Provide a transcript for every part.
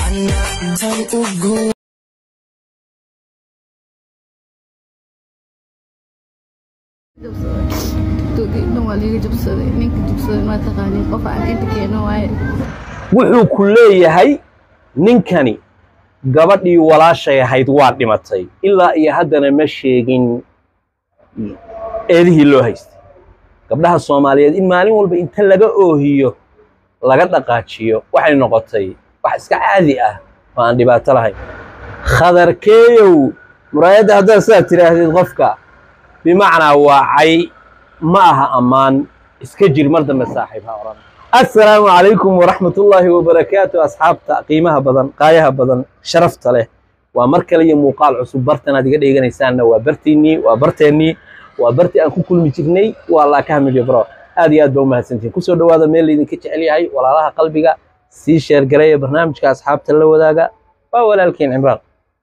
tan ugu dhan waa liiga jabsaday ninka jabsaday ma taqaanin qof aan inta keeno waaye wuxuu ku leeyahay ninkani gabadhii walaashay ahayd waa dhimatay ilaa iyo haddana ma sheegin eedihii loo haystay gabdhaha soomaaliyeed in maalin walba inta laga oohiyo laga dhaqaajiyo waxay noqotay wax iska caadi ah oo aan dhibaato lahayn khadarkeeyow muraayadda haddaad sidaad tidhaahdid qofka bimacnaa waacay ma aha ammaan iska jir mar dambe saaxiib ha odhan assalaamu calaykum waraxmatullaahi wabarakaatu asxaabta qiimaha badan qaayaha badan sharafta leh waa mar kale iyo muuqaal cusub bartanaad iga dheeganaysaanna waa bartiinnii waa barteennii waa bartii aan ku kulmi jirnay waa laakaha midyo bro aad iyo aad baa u mahadsantihin kusoo dhowaada meel laydinka jecel yahay walaalaha qalbiga sii sheergareeya barnaamijka asxaabta la wadaaga waa walaalkiin cimraan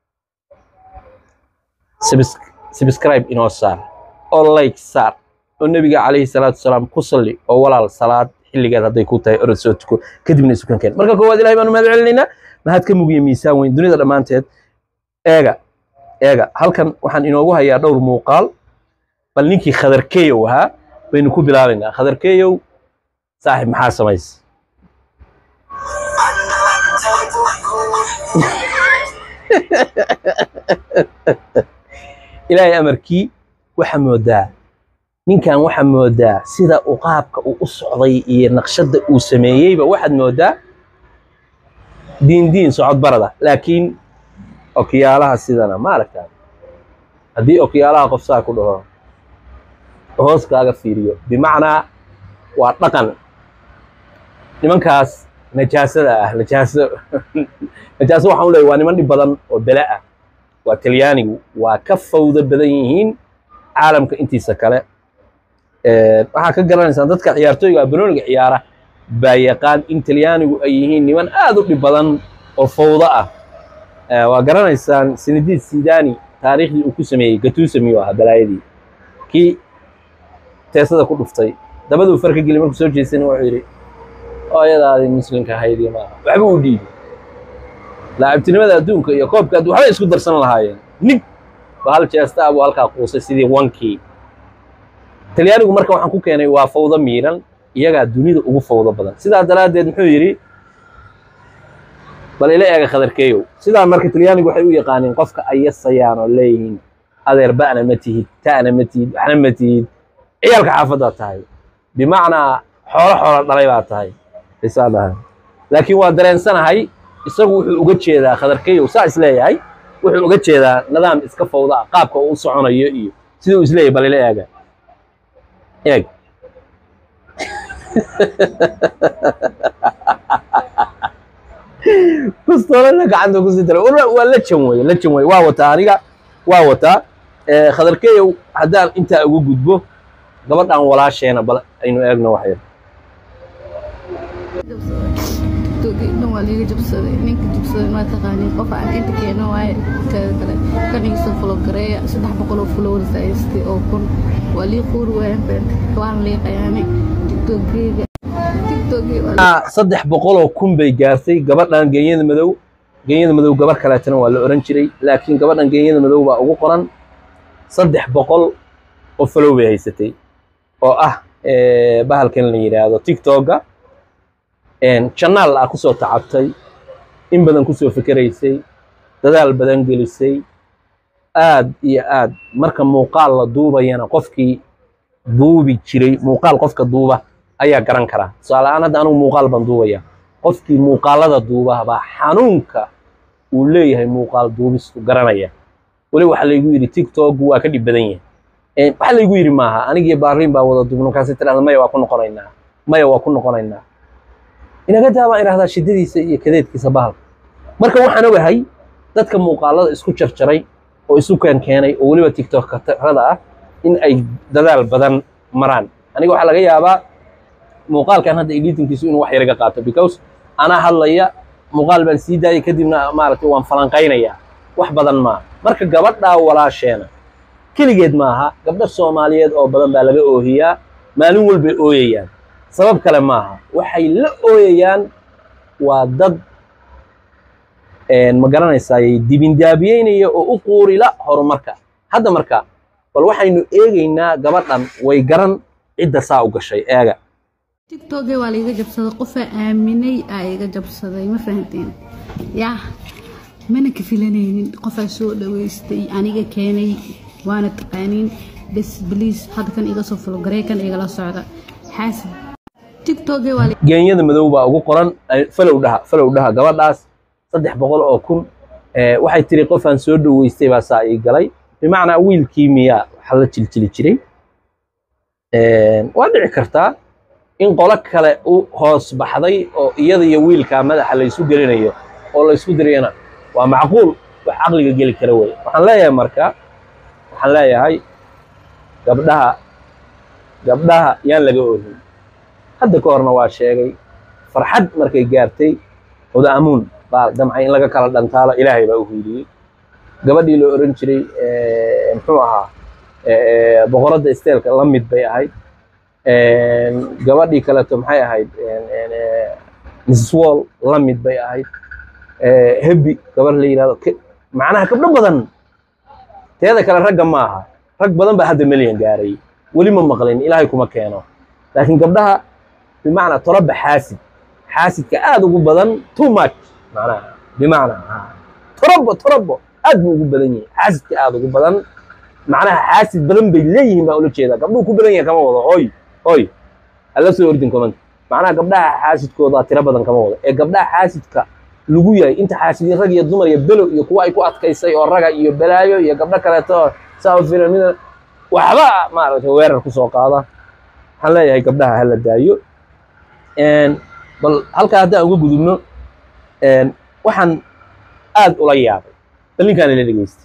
subscribe inoo saar oo like saar oo nebiga calayhi salaatu wasalaam ku salli oo walaal salaad xilligeed hadday ku tahay orod soo tuko kadibna isukan keen marka koowaad ilahay baanu mahad celinaynaa mahad ka mugiya miisaan weyn dunida dhammaanteed eega eega halkan waxaan inoogu hayaa dhowr muuqaal bal ninkii khadarkeeyow ahaa baynu ku bilaabaynaa khadarkeeyow saaxib maxaa samaysa ilaahay amarkii waxa moodaa ninkan waxaa moodaa sida uu qaabka uu u socday iyo naqshadda uu sameeyeyba waxaad moodaa diin diin socod barada laakiin okiyaalaha sidana ma aragtaa haddii okiyaalaha qof saa ku dhaho hoos kaaga fiiriyo bimacnaa waa dhaqan nimankaas najaasada ah najaaso najaaso waxaan u leeyahay waa niman dhib badan oo bele ah waa talyaanigu waa ka fawdo badan yihiin caalamka intiisa kale waxaa ka garanaysaan dadka ciyaartooyga banooniga ciyaara baa yaqaan in talyaanigu ay yihiin niman aad u dhib badan oo fawdo ah waa garanaysaan sinadiid sidani taariikhdii uu ku sameeyey gatusa miyuu ahaa balaayadii kii teesada ku dhuftay dabaduu farka geli markuu soo jeesana wuxuu yidhi hooyadaadii muslimka ahaydii maaha waxba u dhiibi laacibtinimada adduunka iyo koobka addu waxbay isku darsan lahaayeen nig ba hal jeesta abuu halkaa quusay sidii wankii talyaanigu marka waxaan ku keenay waa fawdo miiran iyagaa dunida ugu fawdo badan sidaa daraaddeed muxuu yidhi bal ila eega khadarkeeyow sidaa marka talyaanigu waxay u yaqaaniin qofka ay yasayaan oo leeyihiin adeer ba'na ma tihid ta'na ma tihid waxna ma tihid ciyaalka xaafaddaad tahay bimacnaa xoolo xoolo dhalay baad tahay isaa dhahay laakiin waa dareensanahay isagu wuxuu uga jeedaa khadarkeeyow saa is leeyahay wuxuu uga jeedaa nidaam iska fawda ah qaabka uu u soconayo iyo siduu is leeyahay bal ila eega eeg bastoolana gacanta ku sii dara waa la jan weye la jan weye waa wataa aniga waa wataa khadarkeeyow haddaan intaa uga gudbo gabadhan walaasheena bal aynu eegno wax yar dhan waa liiga jabsaday ninka jabsaday ma taqaanin qof aan inta keeno waaye teeda kale kanigiisa fulo gareeya saddex boqol oo followers haystay oo kun waa lii quuri waayeen beenta waan lii qayaanay tiktokgeyga saddex boqoloo kun bay gaartay gabadhan genyada madow genyada madow gabar kaleetana waa la oran jiray laakiin gabadhan genyada madow baa ugu qoran saddex boqol oo follow bay haysatay oo ah bahalkan la yidhaahdo tiktokga janaal ah kusoo tacabtay in badan kusoo fikeraysay dadaal badan gelisay aad iyo aad marka muuqaal la duubayana qofkii duubi jiray muuqaal qofka duuba ayaa garan karaa tusaale-aan hadda anugu muuqaal baan duubaya qofkii muuqaalada duuba baa xanuunka uu leeyahay muuqaal duubistu garanaya weli waxaa laygu yidhi tiktokgu waa ka dhib badan yahay waxaa laygu yidhi maaha anigii baariin baa wada duubno markaasi tirahda maya waa ku noqonaynaa maya waa ku noqonaynaa inaga daa baan idhahdaa shiddadiisa iyo kadeedkiisa bahalka marka waxaan ogahay dadka muuqaalada isku jarjaray oo isu keen keenay oo weliba tiktokrada ah in ay dadaal badan maraan aniga waxaa laga yaabaa muuqaalkan hadda editinkiisu inuu wax yar iga qaato because anaa hadlaya muuqaal baan sii daayay kadibna maaragtay waan falanqaynayaa wax badan maaha marka gabadhaa walaasheena keligeed maaha gabdho soomaaliyeed oo badan baa laga oohiyaa maalin walbay ooyayaan sabab kale maaha waxay la ooyayaan waa dad ma garanaysaay dibindaabiyeynaya oo u quurila horumarka hadda marka bal waxaynu eegaynaa gabadhan way garan cidda saa u gashay eega tiktokee waa laiga jabsaday qofaa aaminay aa iga jabsaday ma fahanteen yaa mana ka filanaynin qofaa soo dhaweystay aniga keenay waana taqaaniin bes bliis hadda kan iga soo fulo gareekan igala socda xaasid tiktokee waa geenyada madow baa ugu qoran falow dhaha falow dhaha gabadhaas saddex boqol oo kun waxay tiri qofaan soo dhaweystay baa saa ii galay bimacnaa wiilkii miyaa waxa la jiljili jiray waa dhici kartaa in qolo kale u hoos baxday oo iyada iyo wiilkaa madaxa laysu gelinayo oo laysku dirayana waa macquul wax caqliga geli kara wey waxaan leeyahay marka waxaan leeyahay gabdhaha gabdhaha yaan laga ohin hadda ka horna waa sheegay farxad markay gaartay oda amuun baa damcay in laga kala dhantaalo ilaahay baa u hiiliyey gabadhii la oran jiray muxuu ahaa boqoradda isteelka la mid bay ahayd gabadhii kaleeto maxay ahayd mrs wall la mid bay ahayd hebi gabar la yidhahdo macnaha gabdho badan teeda kale ragga ma aha rag badan baa hadda melyan gaaray weli ma maqlin ilaahay kuma keeno laakiin gabdhaha bimacnaa toroba xaasid xaasidka aad ugu badan too much macnaha bimacnaa torobo torobo aad buu ugu badan yahay xaasidka aad ugu badan macnaha xaasid badan bay leeyihiin baa ula jeedaa gabdhuhu ku badan yahay kama wado hoy hoy hala soo ordin comment macnaha gabdhaha xaasidkooda tiro badan kama wado ee gabdhaha xaasidka lagu yahay inta xaasidin rag iyo dumar iyo below iyo kuwa ay ku adkaysay oo raga iyo balaayo iyo gabdho kaleeto saa filamida waxba maaragtay weerar ku soo qaada waxaan leeyahay gabdhaha hala daayo bal halkaa haddaan uga gudubno waxaan aad ula yaabay bal ninkaan ila dhegeystay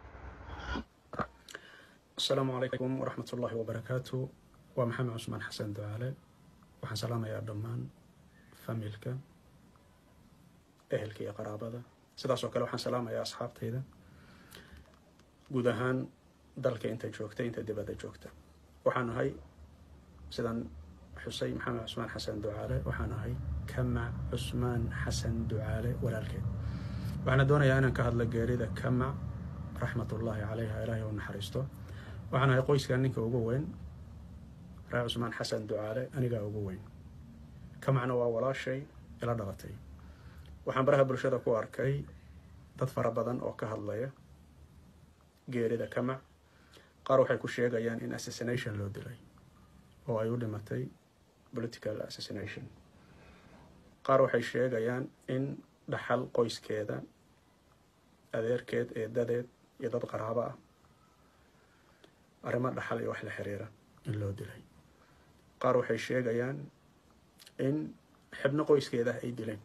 asalaamu calaykum waraxmat ullaahi wabarakaatu waa maxamed cusmaan xasan ducaale waxaan salaamayaa dhammaan familka ehelka iyo qaraabada sidaas oo kale waxaan salaamayaa asxaabtayda guud ahaan dalka inta joogta inta dibadda joogta waxaan ahay sidaan xusay maxamed cusmaan xasan ducaale waxaan ahay kamac cusmaan xasan ducaale walaalkeed waxaana doonayaa inaan ka hadlo geerida kamac raxmatullaahi calayha ilaahay u naxariisto waxaan ahay qoyskan ninka ugu weyn raa cusmaan xasan ducaale anigaa ugu weyn kamacna waa walaashay ila dhalatay waxaan baraha bulshada ku arkay dad fara badan oo ka hadlaya geerida kamac qaar waxay ku sheegayaan in assassination loo dilay oo ay u dhimatay political assassination qaar waxay sheegayaan in dhaxal qoyskeeda adeerkeed eedadeed iyo dad qaraabo ah arrimo dhaxal iyo wax la xiriira in loo dilay qaar waxay sheegayaan in xibno qoyskeeda ay dileen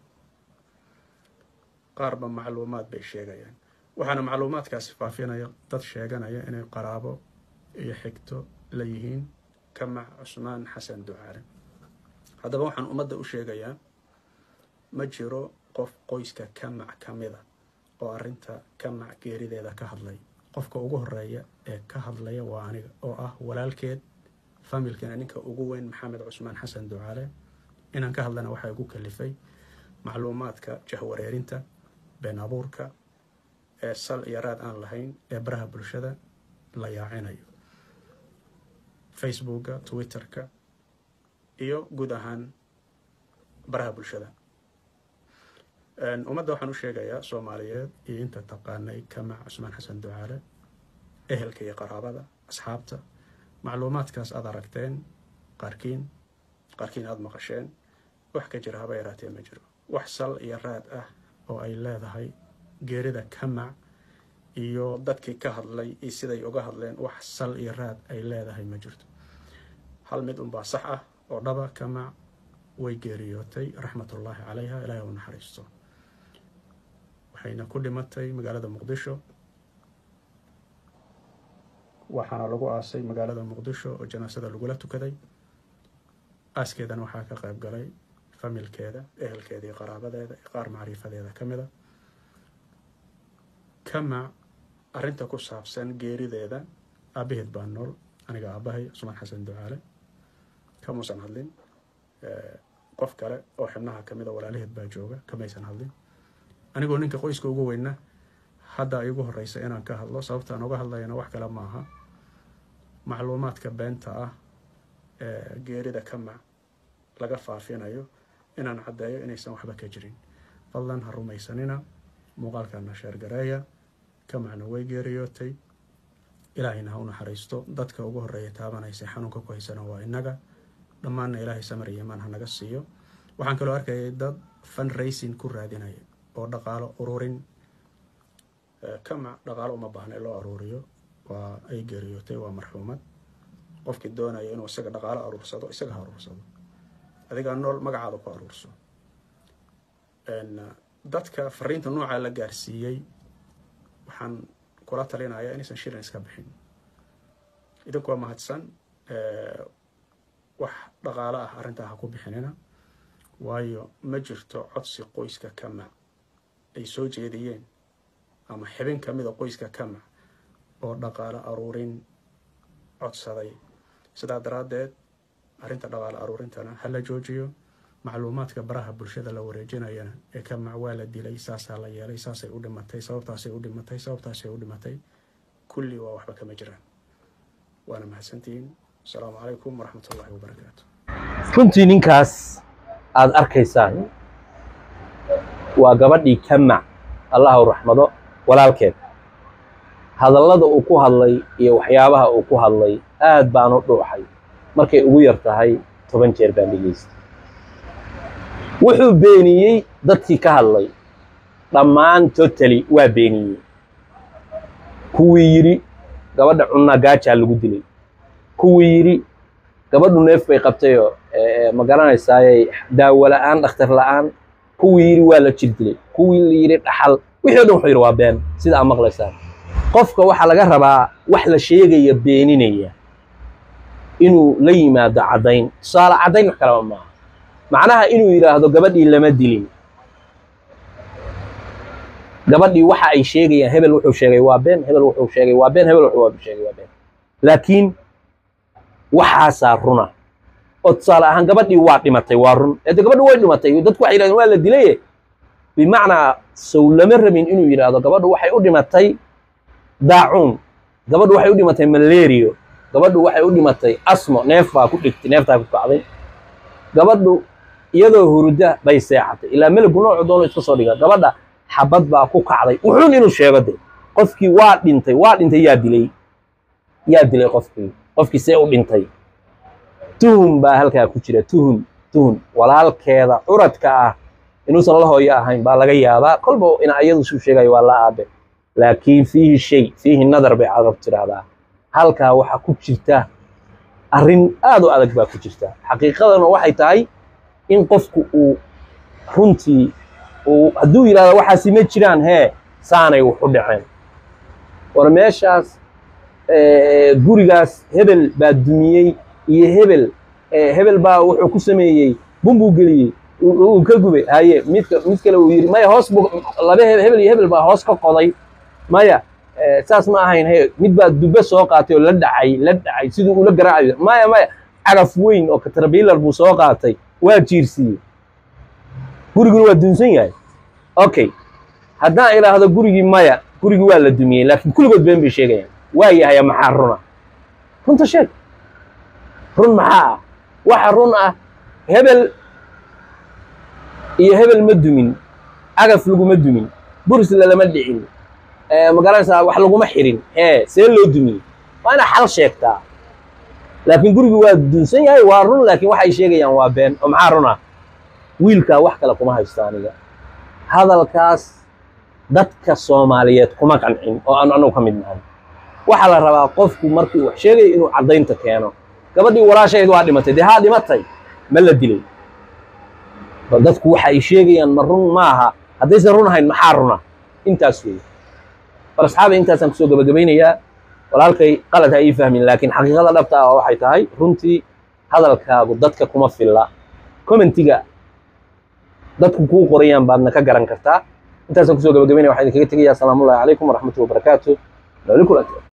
qaarba macluumaad bay sheegayaan waxaana macluumaadkaasi faafinaya dad sheeganaya inay qaraabo iyo xigto la yihiin kamac cusmaan xasan ducaale haddaba waxaan ummadda u sheegayaa ma jiro qof qoyska kamac ka mida oo arrinta kamac geerideeda ka hadlay qofka ugu horeeya ee ka hadlaya waa aniga oo ah walaalkeed familkana ninka ugu weyn maxamed cusmaan xasan ducaale inaan ka hadlana waxaa igu kalifay macluumaadka jahwareerinta been abuurka ee sal iyo raad aan lahayn ee baraha bulshada la yaacinayo facebooka twitterka iyo guud ahaan baraha bulshada ummadda waxaan u sheegayaa soomaaliyeed iyo inta taqaanay kamac cusmaan xasan ducaale ehelka iyo qaraabada asxaabta macluumaadkaas aad aragteen qaarkiin qaarkiin aada maqasheen wax ka jira haba yaraatee ma jiro wax sal iyo raad ah oo ay leedahay geerida kamac iyo dadkii ka hadlay iyo siday uga hadleen wax sal iyo raad ay leedahay ma jirto hal mid unbaa sax ah oo dhaba kamac way geeriyootay raxmatullaahi calayha ilaahay u naxariisto waxayna ku dhimatay magaalada muqdisho waxaana lagu aasay magaalada muqdisho oo janaasada lagula tukaday aaskeedana waxaa ka qayb galay familkeeda ehelkeeda iyo qaraabadeeda iyo qaar macriifadeeda ka mida kamac arrinta ku saabsan geerideeda aabaheed baa nool aniga aabahay cusmaan xasan ducaale kamuusan hadlin qof kale oo xibnaha ka mida walaalaheed baa jooga kamaysan hadlin anigoo ninka qoyska ugu weyna hadda igu horeysa inaan ka hadlo sababta aan uga hadlayana wax kale maaha macluumaadka beenta ah ee geerida kamac laga faafinayo inaan caddeeyo inaysan waxba ka jirin fadlan ha rumaysanina muuqaalkana sheergareeya kamacna way geeriyootay ilaahayna ha u naxariisto dadka ugu horeeya taabanaysa xanuunka ku haysana waa innaga dhammaanna ilaahay samar iyo imaan ha naga siiyo waxaan kaloo arkayay dad fundraising ku raadinaya oo dhaqaalo ururin kamac dhaqaalo uma baahna in loo aruuriyo waa ay geeriyootay waa marxuumad qofkii doonaya inuu isaga dhaqaalo aruursado isaga ha aruursado adigaa nool magacaada ku aruurso dadka fariinta noocaa la gaarsiiyey waxaan kula talinaya inaysan shilin iska bixin idinku waa mahadsan wax dhaqaalo ah arrintaa ha ku bixinina waayo ma jirto codsi qoyska kamac ay soo jeediyeen ama xibin ka mida qoyska kamac oo dhaqaalo aruurin codsaday sidaa daraaddeed arrinta dhaqaalo aruurintana ha la joojiyo macluumaadka baraha bulshada la wareejinayana ee kamac waa la dilay saasaa la yeelay saasay u dhimatay sababtaasay u dhimatay sababtaasay u dhimatay kulli waa waxba kama jiraan waana mahadsantihiin asalaamu calaykum waraxmat ullahi wabarakaatu runtii ninkaas aada arkaysaan waa gabadhii kamac allah u raxmado walaalkeed hadallada uu ku hadlay iyo waxyaabaha uu ku hadlay aad baan u dhuuxay markay ugu yar tahay toban jeer baan dhegaystay wuxuu beeniyey dadkii ka hadlay dhammaan totally waa beeniyey kuwii yidhi gabadha cunnaa gaajaa lagu dilay kuwii yidhi gabadhu neef bay qabtayoo ma garanaysaaye daawo la'aan dhakhtar la'aan kuwii yidhi waa la jir dilay kuwii la yidhi dhaxal wixii o dhan wuxuu yidhi waa been sida aad maqlaysaan qofka waxaa laga rabaa wax la sheegaya beeninaya inuu la yimaado caddayn tusaale caddayn wax kalaba maaha macnaha inuu yidhaahdo gabadhii lama dilin gabadhii waxa ay sheegayaan hebel wuxuu sheegay waa been hebel wuxuu sheegay waa been hebel wuxuu sheegay waa been laakiin waxaasaa runa oo tusaale ahaan gabadhii waa dhimatay waa run ede gabadhi way dhimatay dadku waxay yidhahdeen waa la dilaye bimacnaa sow lama rabin inuu yidhaahdo gabadhu waxay u dhimatay daacuun gabadhu waxay u dhimatay malario gabadhu waxay u dhimatay asmo neef baa ku dhigtay neeftaa ku kacday gabadhu iyadoo hurda bay seexatay ilaa meligu noocu doono iska soo dhiga gabadha xabad baa ku kacday wuxuun inuu sheego de qofkii waa dhintay waa dhintay yaa dilay yaa dilay qofkii qofkii see u dhintay tuhum baa halkaa ku jira tuhum tuhum walaalkeeda curadka ah inuusan la hooyo ahayn baa laga yaabaa kolba ina iyadu suu sheegayo waa la aabe laakiin fiihi shay fiihi nadar bay carab tidhaahdaa halkaa waxaa ku jirta arrin aad u adag baa ku jirta xaqiiqadana waxay tahay in qofku uu runtii uu hadduu yidhahdo waxaasi ma jiraan hee saanay wax u dhaceen war meeshaas gurigaas hebel baa dumiyey iyo hebel hebel baa wuxuu ku sameeyey bumbuu geliyey uu ka gubay haye midka mid kale uu yidhi maya hoos buu laba hebel iyo hebel baa hoos ka qoday maya saas ma ahayn he mid baa dubbe soo qaatay oo la dhacay la dhacay siduu ula garaacayo maya maya cagaf weyn oo katrabiilar buu soo qaatay waa jiirsiiyey guriguna waa dunsan yahay okay haddaan idhaahdo gurigii maya gurigii waa la dumiyey laakiin kulligood been bay sheegayaan waa yahaya maxaa runa runta sheeg run maxaa ah waxa run ah hebel iyo hebel ma dumin cagaf laguma dumin burisla lama dhicin magaranaysaa wax laguma xirin ee see loo dumiyey waa inaa xal sheegtaa laakiin gurigii waa dunsan yahay waa run laakiin waxay sheegayaan waa been oo maxaa run ah wiilkaa wax kale kuma haysto aniga hadalkaas dadka soomaaliyeed kuma qancin oo aan anagu ka mid nahay waxaa la rabaa qofku markii wax sheegaya inuu caddaynta keeno gabadhii walaashayd waa dhimatay dee haa dhimatay ma la dilay bal dadku waxa ay sheegayaan ma run maaha haddaysan run ahayn maxaa runa intaas weeye bal asxaabi intaasaan kusoo gabagabaynayaa walaalkay qalad ha ii fahmin laakiin xaqiiqada dhabta ah waxay tahay runtii hadalkaagu dadka kuma filla commentiga dadku kuu qorayaan baadna ka garan kartaa intaasaan kusoo gabagabaynaya waxaan idinkaga tegayaa asalaamu ullahi calaykum waraxmatullahi wabarakaatu nooli kulanti